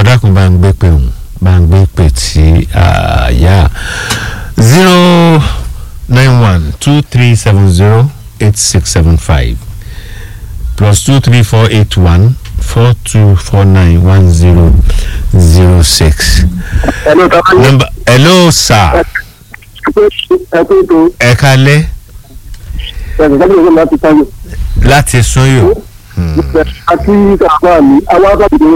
jọ dákun bá ń gbé pé òun bá ń gbé pé tí àyà zero nine one two three seven zero eight six seven five plus two three four eight one four two four nine one zero zero six. Hello, Tọ́lá. number hello sir Ẹ kú ètò ẹ kalẹ́ ẹ̀sìn sábẹ́ ìwé láti sáyé. láti sọyọ Àti kàkọ́ mi, àwọn akọ́bìnrin.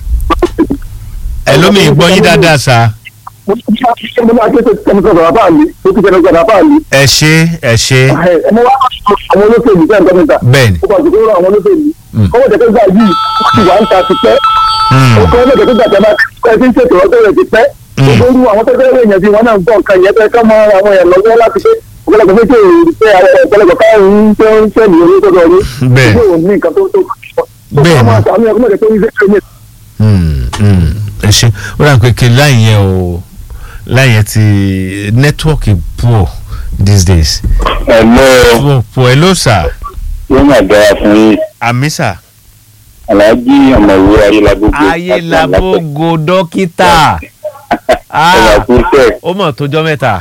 ẹ lómi gbọ́ yín dáadáa sá Mo ti ṣe mo máa tètè tẹnu sọ̀rọ̀ bàbá mi, mo ti tẹnu sọ̀rọ̀ bàbá mi. ẹ ṣe ẹ ṣe Ẹ mo wá àwọn olóṣèlú fẹ́ nǹkan mẹ́ta. bẹ́ẹ̀ni Ó bá ti kúrò àwọn olóṣèlú. Mm. Kọ́wọ́ tẹ̀tẹ̀ gbà yìí, ó ti wà ń ta ti pẹ́. Mm, Ó kọ́ ọ́ tẹ̀tẹ̀ gbà tẹ̀ bá ẹ ti ń ṣètò ọjọ́ rẹ̀ ti pẹ́. Mm. Gbogbo irú àwọn tẹ́tẹ́ rẹ̀ yẹn bí wọ́n náà ń gbọ́ nǹkan yẹn fẹ́ kọ́ mọ àwọn èèyàn lọ́wọ́ láti pé ọ̀pọ̀lọpọ̀ pé kí èyí pé àwọn ọ̀pọ̀lọpọ̀ káyọ̀ ń tẹ́ ń tẹ́ ní orí tọ́jọ́ orí. Bẹ́ẹ̀. Ìgbé òun ní nǹkan tó tó Bẹ́ẹ̀ ni. Ó kọ́ àwọn ọmọ tó ń ṣe mm, mm. ẹ ṣe ó dà pé kí láì yẹn o láì yẹn ti nẹ́tíwọ́ọ̀kì poor these days Hello, poor poor hello sir yóò máa dára fún yín. àmì sir Aláàjì ọ̀mọ̀wé Ayélagbogbo. ayélabogo dókítà Ọ̀rọ̀ Ah, àkúnṣe. ó mọ̀ tójọ́ mẹ́ta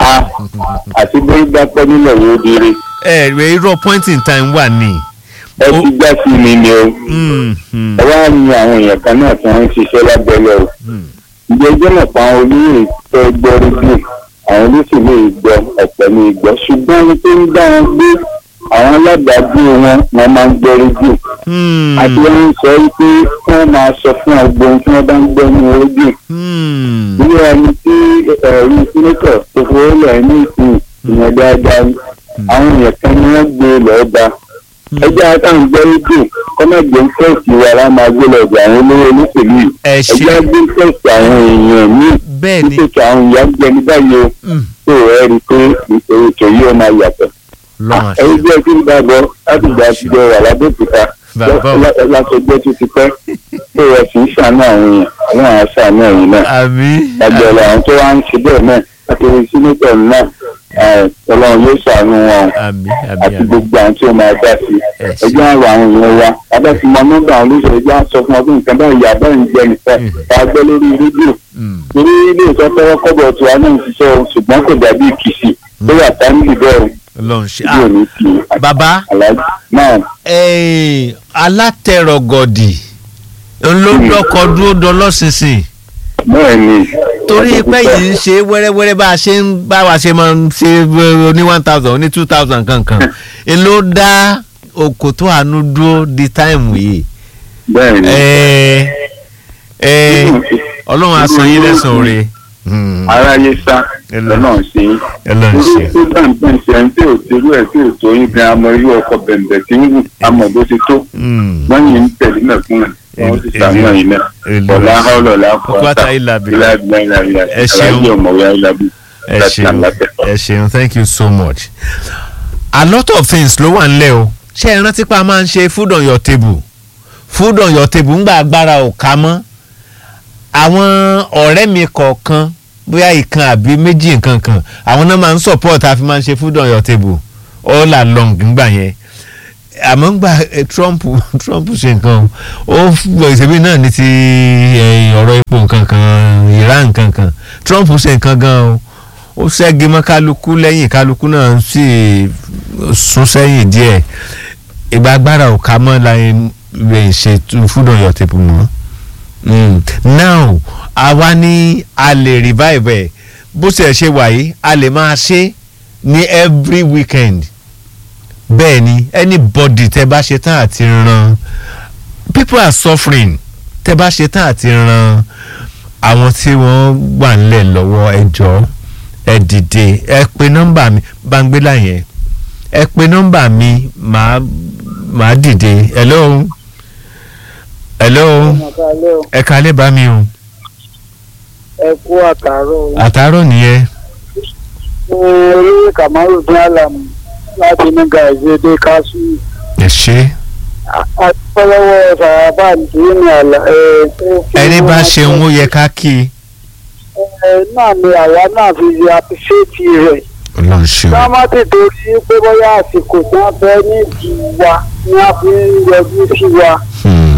Àti bí dápẹ́ nílẹ̀ yóò dire. ẹ ẹ irọ́ point in time wà ní. Ẹ ti gbá sí mi ni o. Mm, mm, Ẹ wá ní àwọn èèyàn kan náà tí wọ́n ń ṣiṣẹ́ lábẹ́lẹ̀ o. mm. Ìjẹ́ ẹjọ́ náà pa àwọn olóyè tó gbọ́ rédíò. Àwọn olóṣèlú ìgbọ́ ọ̀pẹ̀ ní ìgbọ́. Ṣùgbọ́n ẹni tó ń dá wọn gbé àwọn alábàágbé wọn wọn máa ń gbọ́ rédíò. Hmm, Àti wọn ń sọ wípé kí wọ́n máa sọ fún ọgbọ́n tí wọ́n bá ń gbọ́ ní rédíò. hmm, ilé ẹni tí ẹ̀rí sínétọ̀ tó fowó lẹ̀ ní ìsìn ìyẹn dáadáa ni àwọn èèyàn kan ni wọ́n gbé lọ́ọ́ bá ẹjẹ́ àtàwọn gbọ́ rédíò kọ́mẹ̀gbẹ́ ń fẹ́ẹ̀sì wa la máa gbé lọ ọ̀dọ̀ àwọn olówó olóṣèlú yìí ẹ ẹjẹ́ ṣe gbé fẹ́ẹ̀sì àwọn èèyàn míì bẹ́ẹ̀ ni nítorí àwọn ìyá gbẹ ní báyìí o Mm, tó ẹ rí i pé ìṣòro tó yóò máa yàtọ̀ lọ́wọ́n ẹ̀rí àṣẹ jẹ́ kí n bá bọ̀ láti gbà ti jọ wà lábẹ́òkúta Bàbá o. lásọgbẹ́ tó ti pẹ́ tó ẹ sì ń ṣàánú àwọn èèyàn àwọn àṣàánú ẹ̀yìn náà àmì agbẹ̀rẹ̀ àwọn tó wá ń ṣe bẹ́ẹ̀ náà àtẹ̀wé sínétọ̀ náà ẹ̀, ọlọ́run yóò ṣàánú wọn o. àmì àmì àti àmì gbogbo àwọn tí ó máa dá sí Ẹ ṣé. ẹjọ́ àrò àwọn èèyàn wa abẹ́ ti mọ nọ́mbà àwọn olóṣèlú ẹjọ́ á sọ fún ọdún nǹkan báyìí àbẹ́ ń jẹ nìkan Mm. tá a gbọ́ lórí rédíò Mm, torí ilé ìsọ tọwọ́ kọ́bọ̀ tí wa náà ń ṣiṣẹ́ o ṣùgbọ́n kò dàbí ìkìsì tó wà táńgì bẹ́ẹ̀ o Ọlọ́run ṣe bí ò ní ti bàbá aláàjì náà eh, alátẹ̀rọ̀gọ̀dì ńlọ́dọ́kọ dúró dọlọ́sinsin bẹ́ẹ̀ ni torí pé yìí ń ṣe wẹ́rẹ́wẹ́rẹ́ bá a ṣe ń bá wa ṣe máa ń ṣe eh, ní one thousand ní two thousand kankan n ló dá òkòtó àánú dúró di táìmù yìí bẹ́ẹ̀ ni Eh, eh, ọlọ́run á san yín lẹ́san oore. Hmm, aráyé sá Ẹ lọ. lọ́nà sí i. Ọlọ́run ṣe. torí tó dáǹtẹ̀ ṣe ẹni tí ò torú ẹ̀ tí ò tó yín gan amọ̀ irú ọkọ̀ bẹ̀m̀bẹ̀ tí ń wù amọ̀ bó ti tó Hmm, wọ́n yìí ń tẹ̀lé náà fún ẹ̀ wọ́n ti sàánú ẹ̀yìn náà Èlò. ọ̀la ọ̀lọ̀ la Kọ́kọ́tà ìlàbí. ilá ìgbà ìlà ìlà Ẹ ṣeun. alájọ ọ̀mọ̀wé ayélujábí ẹ láti ṣeun àlàtẹ̀. ẹ ṣeun thank you so much. a lot of things ló wà nílẹ̀ o ṣé ẹ rántí pa máa ń ṣe food on your table food on your table ńgbà agbára ò ká mọ́ àwọn ọ̀rẹ́ mi kọ̀ọ̀kan bóyá ìkan àbí méjì nǹkan kan àwọn náà máa ń support àfi máa ń ṣe food on your table all along ńgbà yẹn àmọ́ ńgbà eh, Trump Trump ṣe nǹkan ó gbọ́ ìṣèbí náà ní ti eh, ọ̀rọ̀ epo nǹkan kan Iran nǹkan kan Trump ṣe nǹkan gan o ó ṣẹ́gi mọ́ kálukú lẹ́yìn kálukú náà sì sún sẹ́yìn díẹ̀ ìgbà agbára ò ká mọ́ láyé lè ṣe food on your table mọ́ mm. now àwa ní a lè revive ẹ̀ bó ṣe ṣe wà yìí a lè máa ṣe ní every weekend bẹ́ẹ̀ ni anybody tẹ́ bá ṣe tán àti ran people are suffering tẹ́ bá ṣe tán àti ran àwọn tí wọ́n wà nílẹ̀ lọ́wọ́ ẹ jọ̀ọ́ ẹ dìde ẹ pe nọ́mbà mi bangbélà yẹn ẹ pe nọ́mbà mi màá màá dìde hello hello ẹ kalẹ̀ bá mi o ẹ kú àtàrọ àtàárọ̀ nìyẹn olóyè kamaru dín àlàmù láti ní gàìzédé kásù ẹ ṣe àtọ́lọ́wọ́ sàràbà ní àlà ẹ̀ tó fi ẹni bá wọ́n ṣe ń ó yẹ ká kí i ẹ náà ni àwa náà fi ṣe àpìṣẹ́ẹ̀tì rẹ̀ ọlọ́run ṣe ká o má tètè rí pé bóyá àsìkò tí wọ́n fẹ́ ní ìdí wa ni wọ́n fi ń yọjú sí wa Hmm,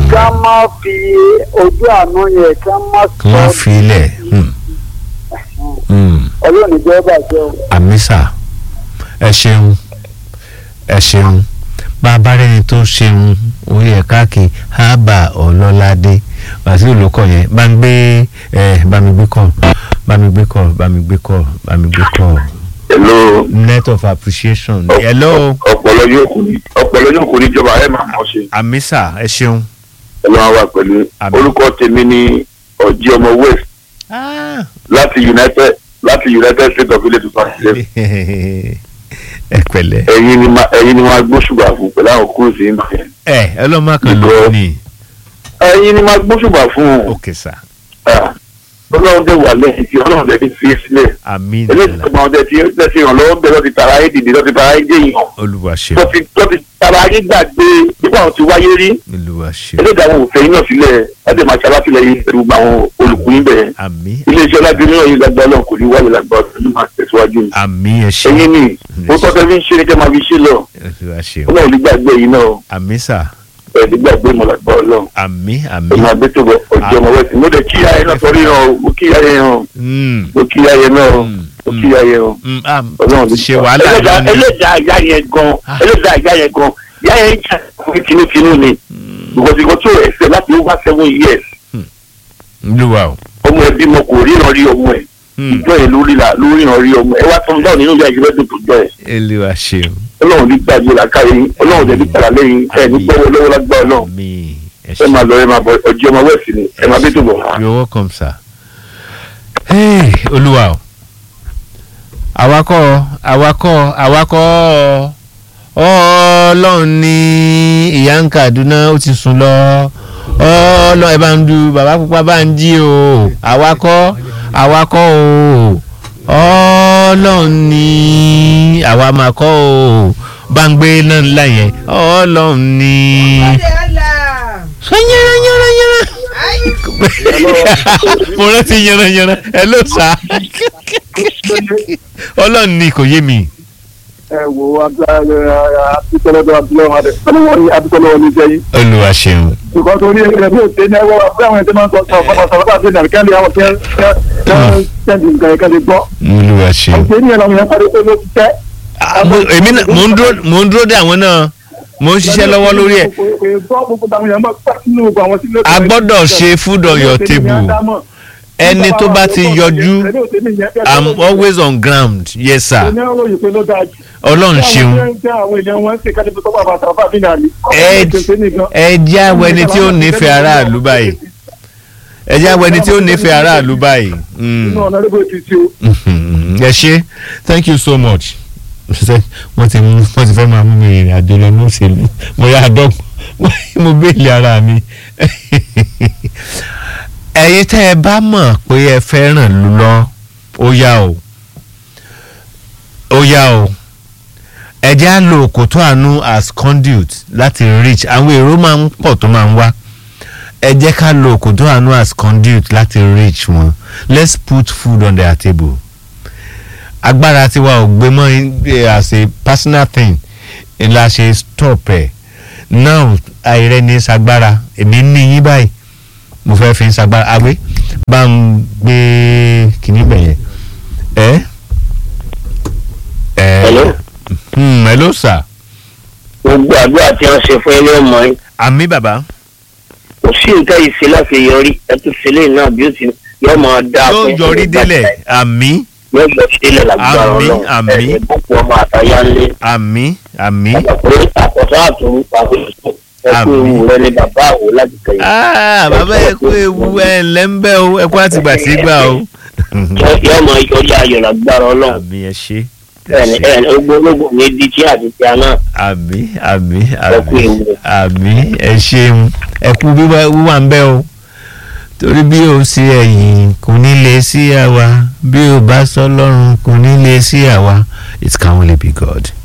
ká má fi ojú àánú yẹn ká má kí wọ́n sọ fi ilẹ̀ hmm, hmm. ọlọ́run ìjọba bàjẹ́ o. àmísà ẹ ṣeun ẹ ṣeun bá a bá rẹni tó ṣeun orí ẹ káàkiri ábà ọlọ́ládé wàsíù ló kọ yẹn bá ń gbé ẹ bá mi gbé kọ bá mi gbé kọ bá mi gbé kọ bá mi gbé kọ hello net of appreciation hello ọpọlọ yóò kù ní ọpọlọ yóò kù ní ìjọba ẹ máa mọ̀ ṣe àmísà ẹ ṣeun. ẹ máa wà pẹ̀lú Àmín. orúkọ tèmi ní ọjí ọmọ west Ah. láti united láti united states of ilé tuntun àti ẹ pẹ̀lẹ́ ẹ̀yin ni ma ẹ̀yin ni ma gbóṣùbà fún pẹ̀lú àwọn kúròsì yìí máa yẹn ẹ ọlọ́mọ kan ló Ìgbọ́. ní ẹ̀yin ni ma gbóṣùbà fún òkè sá Ah, ọlọ́run dẹ̀ wà lẹ́yìn tí ọlọ́run dẹ̀ ti fi sílẹ̀ àmì eléyìí tó máa dẹ̀ ti dẹ̀ ti ràn lọ́wọ́ bẹ́ẹ̀ lọ́ti tara ayé dìde lọ́ti tara ayé jẹ́yìn olúwa ṣeun lọ́ti lọ́ti tara ayé gbàgbé nípa àwọn ti wáyé rí olúwa ṣeun eléyìí àwọn òfin yín náà sílẹ̀ láti máa ṣalátìlẹ́yìn pẹ̀lú gbogbo àwọn olùkú yín bẹ̀rẹ̀ àmì iléeṣẹ́ ọlábìnrin náà yín lágbá ọlọ́run kò ní wáyé lágbá ọlọ́run máa tẹ̀síwájú ni àmì ẹ ṣeun ẹ̀yin ni ó tọ́ tẹ́ fi ń ṣe ní kẹ́ máa fi ṣe lọ olúwa ṣeun ọlọ́run ní gbàgbé yín náà àmì sá ẹ̀ ní gbàgbé mọ̀ lágbá ọlọ́run àmì ẹ̀ àmì máa gbé tó bọ̀ ọjọ́ ọmọ wẹ́sì mo dẹ̀ kíyà ẹ̀ náà sọrí hàn o mo kíyà ẹ̀ hàn Mm, mo kíyà ẹ̀ náà o Mm, mo mm. kíyà ẹ̀ hàn mm, ah, ọlọ́run ti ṣe wàhálà ẹlẹ́dàá lónìí ẹlẹ́dàá ìyá yẹn gan Ah. ẹlẹ́dàá ìyá yẹn gan ìyá yẹn jà fún tinútinú ni because ìkọ́ tó ẹ̀sẹ̀ láti over seven years olúwa o ọmọ ẹbí mo kò ríran rí ọmọ ẹ̀ Mm, ìjọ yẹn lórí la lórí hàn rí ọmọ ẹ wá tó ń bá nínú ìyá ìjọba tó tó jọ ẹ olúwa ṣeun ọlọ́run ní gbàgbé làkàyè yín ọlọ́run dẹ̀ ní tàrà lẹ́yìn ẹ ní gbọ́wọ́ lọ́wọ́ lágbá ọlọ́run àmì ẹ ẹ ṣeun máa lọ ẹ máa bọ ọjọ́ ọmọ wẹ̀sì ni ẹ máa bí tó bọ̀ wá. you're welcome sir. Hey, olúwa o awakọ̀ awakọ̀ awakọ̀ ọlọ́run ní ìyá ń Kaduna ó ti sùn lọ ọlọ́run ẹ bá ń du bàbá pupa bá ń jí o awakọ̀ awakọ̀ o ọlọ́run ní àwa máa kọ́ o bá ń gbé náà ńlá yẹn ọlọ́run ní. sọ yẹra yẹra yẹra mo rántí yanranyanran ẹ ló sá ọlọ́run ni kò yé mi. ẹ wo abdulkọlọdọ abdulọwọ adé ọlọwọ ni abdulkọlọwọ ní sẹ́yìn olúwa ṣeun nǹkan tó ní ẹgbẹ́ bí òṣèré ní ẹwọ́ bí àwọn ẹgbẹ́ máa ń sọ sọ fọmọ sọ̀rọ̀ bá ṣe nàbí kẹ́lẹ́ àwọn kẹ́ kẹ́ sẹ́ndì nǹkan yẹn kẹ́lẹ́ gbọ́ olúwa ṣeun. àti ní ẹ̀rọ yẹn parí pé ló ti tẹ́. Ah, mo- èmi náà mò ń dúró mò ń dúró dé àwọn náà mò ń ṣiṣẹ́ lọ́wọ́ lórí ẹ̀ gbọ́ gbogbo àwọn èèyàn máa pàṣẹ nínú gbogbo àwọn sílé. a gbọ́dọ̀ ṣe food on your table ẹni tó bá ti yọjú i'm always on ground yes sir ọlọ́run ṣeun ẹ ẹ jẹ́ àwọn ẹni tí ó nífẹ̀ẹ́ aráàlú báyìí ẹ jẹ́ àwọn ẹni tí ó nífẹ̀ẹ́ aráàlú báyìí. Mm. Mhm. ẹ ṣe thank you so much Ṣé wọ́n ti mú wọ́n ti fẹ́ máa mú mi rìnrìn àjò lọ ní òṣèlú mo yá àdọ́gbọ̀n mo béèlì ara mi. ẹ̀yin tẹ́ ẹ bá mọ̀ pé ẹ fẹ́ràn lù lọ ó yá o ó yá o ẹ jẹ́ á lo òkòtó àánú as conduit láti reach àwọn èrò máa ń pọ̀ tó máa ń wá ẹ jẹ́ ká lo òkòtó àánú as conduit láti reach wọn let's put food on their table agbára tiwa ò gbé mọ́ eh, as a personal thing la ṣe stop ẹ̀ now àìrẹ́ ní sagbára èmi ní yín báyìí mo fẹ́ fi ń sagbára àwé bá ń gbé kìíní bẹ̀yẹn ẹ. ẹ Hello? hmm, hello sir gbogbo àdúrà tí wọ́n ṣe fún ilé ọmọ yín àmì bàbá kò sí nǹkan yìí sí láti yọrí ẹtù sílẹ̀ náà bí ó ti yọ máa dá yóò yọrí délẹ̀ àmì yóò yọ sílẹ̀ lágbára Àmín, ọlọ́run àmín. ẹ̀ gbogbo ọmọ àtàyà ńlẹ̀ àmì àmì. pé àkọ́tọ́ àtúrú pàṣẹ ẹ̀kú Àmín. ewu rẹ ni bàbá àwò láti kẹyìn Ah, bàbá ẹ kú ewu ẹ ǹlẹ́ ń bẹ́ o ẹ kú àtìgbà tí gbà o. yọ máa yọrí ayọ̀ lágbára ọlọ́run àmì ẹ ṣe. ẹni ẹni ogbólógbò ní díjí àti tí a náà àmì àmì Ẹ kú àmì ewu. àmì ẹ ṣeun ẹ kú wíwá wíwá ń bẹ́ o torí bí o sí ẹ̀yìn kò ní lè sí àwa bí o bá sọ lọ́run kò ní lè sí àwa it can only be God.